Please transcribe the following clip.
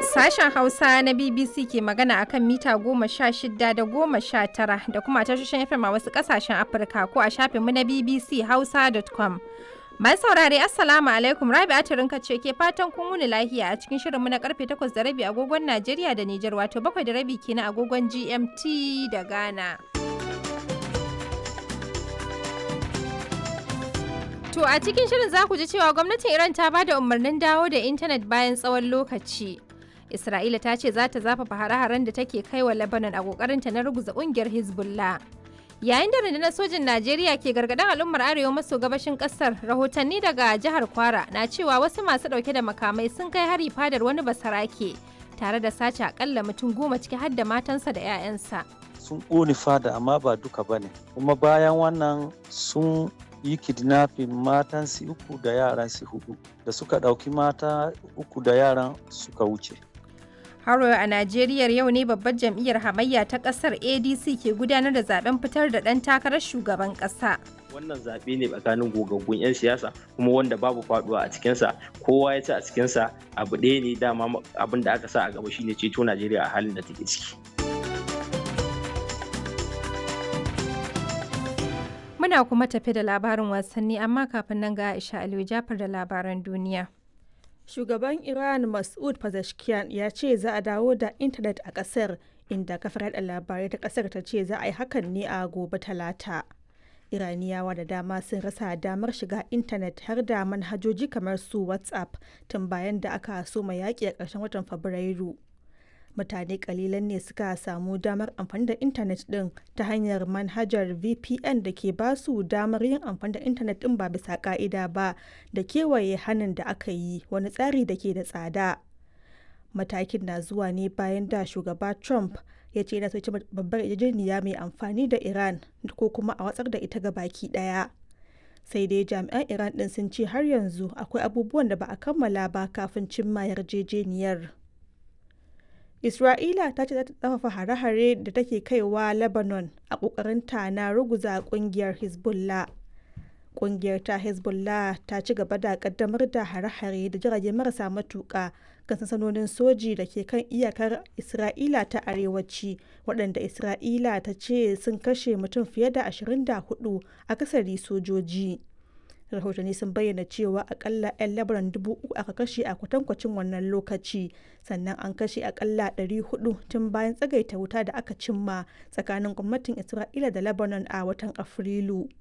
Sashen Hausa na BBC ke magana akan mita goma sha shida da goma sha tara da kuma tashoshin FM a wasu ƙasashen Afirka ko a shafinmu na BBC Hausa.com. Mai saurare Assalamu alaikum Rabi'a Turinka ce ke fatan kun wuni lahiya a cikin shirinmu na karfe 8 da rabi agogon Najeriya da Nijar wato 7 da rabi kenan agogon GMT da Ghana. To a cikin shirin za ku ji cewa gwamnatin Iran ta ba da umarnin dawo da intanet bayan tsawon lokaci. Isra'ila ta ce za ta zafafa hare-haren da take kai wa Lebanon a kokarinta na ruguza kungiyar Hezbollah. Yayin da rundunar sojin Najeriya ke gargaɗin al'ummar arewa maso gabashin ƙasar, rahotanni daga jihar Kwara na cewa wasu masu ɗauke da makamai sun kai hari fadar wani basarake tare da sace akalla mutum goma ciki har da matansa da 'ya'yansa. Sun ƙone fada amma ba duka ba ne, kuma bayan wannan sun yi kidnapping matan su uku da yaran su hudu da suka ɗauki mata uku da yaran suka wuce. Haro a Najeriya yau ne babbar jam'iyyar hamayya ta kasar ADC ke gudanar da zaben fitar da ɗan takarar shugaban ƙasa. Wannan zaɓe ne tsakanin gogaggun 'yan siyasa kuma wanda babu faɗuwa a cikinsa kowa ya ci a cikinsa abu ɗaya ne dama abin da aka sa a gaba shine ceto Najeriya a halin da take ciki. Muna kuma tafi da labarin wasanni amma kafin nan ga Aisha Aliyu Jafar da labaran duniya. Shugaban Iran Mas'ud Pezeshkian ya ce za a dawo da intanet a ƙasar inda kafar yada labarai ta ƙasar ta ce za a yi hakan ne a gobe talata. Iraniyawa da dama sun rasa damar shiga intanet har da manhajoji kamar su WhatsApp tun bayan da aka soma yaƙi a ƙarshen watan Fabrairu. mutane kalilan ne suka samu damar amfani da intanet din ta hanyar manhajar vpn da ke ba su damar yin amfani da intanet din ba bisa ka'ida ba da kewaye hannun da aka yi wani tsari da ke da tsada matakin na zuwa ne bayan da shugaba trump ya ce yana soci babbar yarjejeniya mai amfani da iran ko kuma a watsar da ita ga baki daya sai dai jami'an iran din sun ce har yanzu akwai abubuwan da ba a kammala ba kafin cimma yarjejeniyar Isra'ila ta ce za ta tsafafa hare-hare da take kaiwa Lebanon a ƙoƙarinta na ruguza ƙungiyar Hezbollah. Ƙungiyar ta Hezbollah ta ci gaba da ƙaddamar da hare-hare da jirage marasa matuƙa kan sansanonin soji da ke kan iyakar Isra'ila ta arewaci waɗanda Isra'ila ta ce sun kashe mutum fiye da 24 akasari sojoji. rahotanni sun bayyana cewa akalla 'yan labaran dubu uku aka kashe a kwatankwacin wannan lokaci sannan an kashe akalla 400 tun bayan tsagaita wuta da aka cimma tsakanin gwamnatin isra'ila da lebanon a watan afrilu